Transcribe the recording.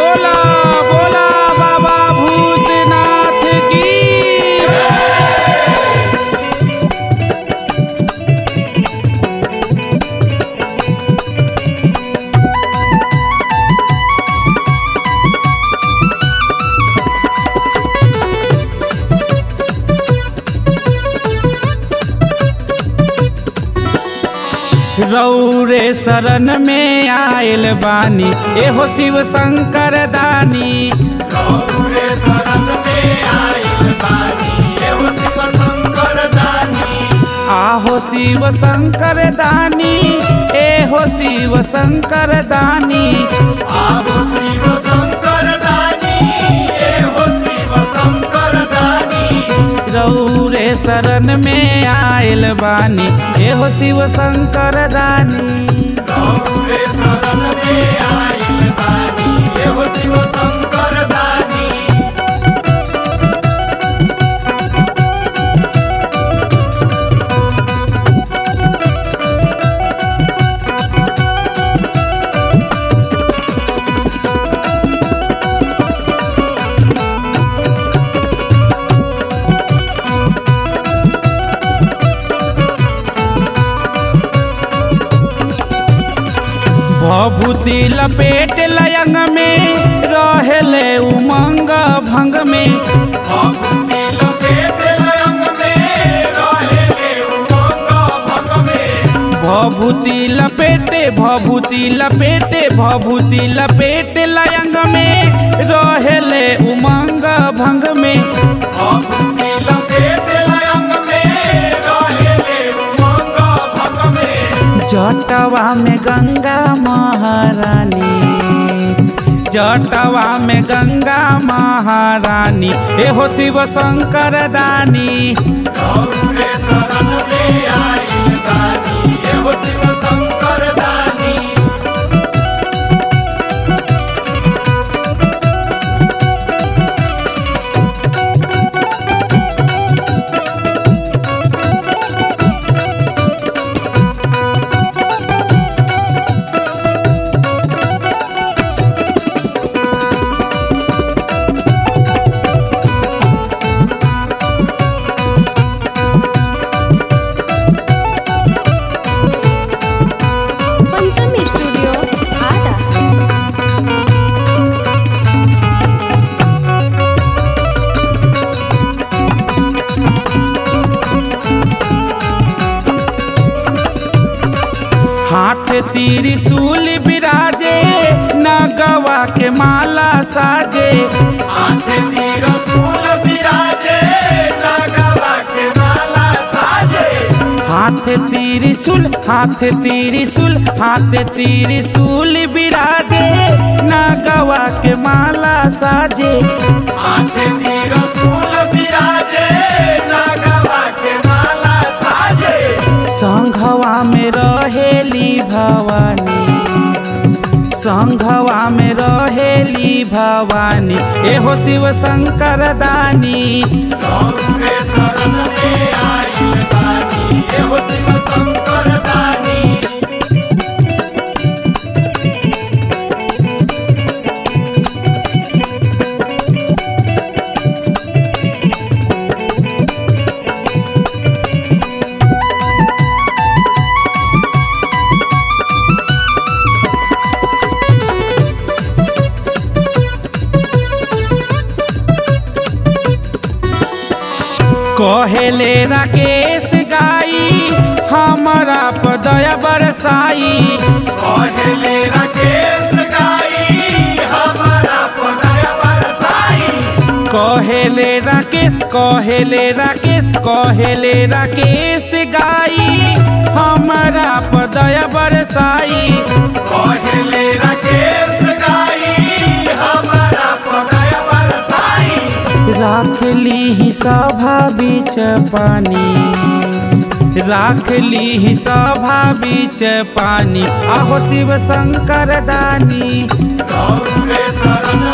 बोला बोला बाबा भूतनाथ की रौरे शरण में आयल बानी एहो शिव शंकर दानी गौरे शरण में आइल बानी एहो शिव शंकर दानी आहो शिव शंकर दानी एहो शिव शंकर दानी आहो शिव शंकर दानी एहो शिव शंकर दानी रौरे शरण में आयल बानी एहो शिव शंकर दानी गौरे शरण में आइल बानी एहो शिव शंकर दानी भभूति लपेट लयंग में रहेले उमंग भंग में भक्ति लपेट लयंग में रहेले उमंग भंग में भभूति लपेटे भभूति लपेटे भभूति लपेट लयंग में रहेले उमंग भंग में भक्ति लपेट लयंग में रहेले उमंग भंग में जटवा में गंगा महारानी जटवा में गंगा महारानी एहो शिव शंकर दानी गौरे शरण में आइल दानी एहो शिव शंकर दानी पंचमी स्टूडियो आटा हाथ तीरी सूल बिराजे नगवा के माला साजे हाथ तीर फूल विराजे नागवा के माला साजे हाथ तीरी सुल हाथ तीरी सुल हाथ तीरी सूल बिराजे नगवा के माला साजे हाथ तीर फूल विराजे नागवा के माला साजे संघवा में रहेली भवानी संघवा में रहेली भवानी एहो शिव शंकर दानी गौरे शरण में आइल दानी एहो शिव शंकर दानी कहेले राकेश गाई हमारा पदया बरसाई कहले राकेश गाई हमारा पदय बरसाई कहेले राकेश कहेले राकेश कहेले राकेश गाई हमारा पदया बरसाई कहले राकेश गाई हमारा पदय बरसाई राख ली सभा बीच पानी राख ली सभा बीच पानी आहो शिव शंकर दानी गौरे शरण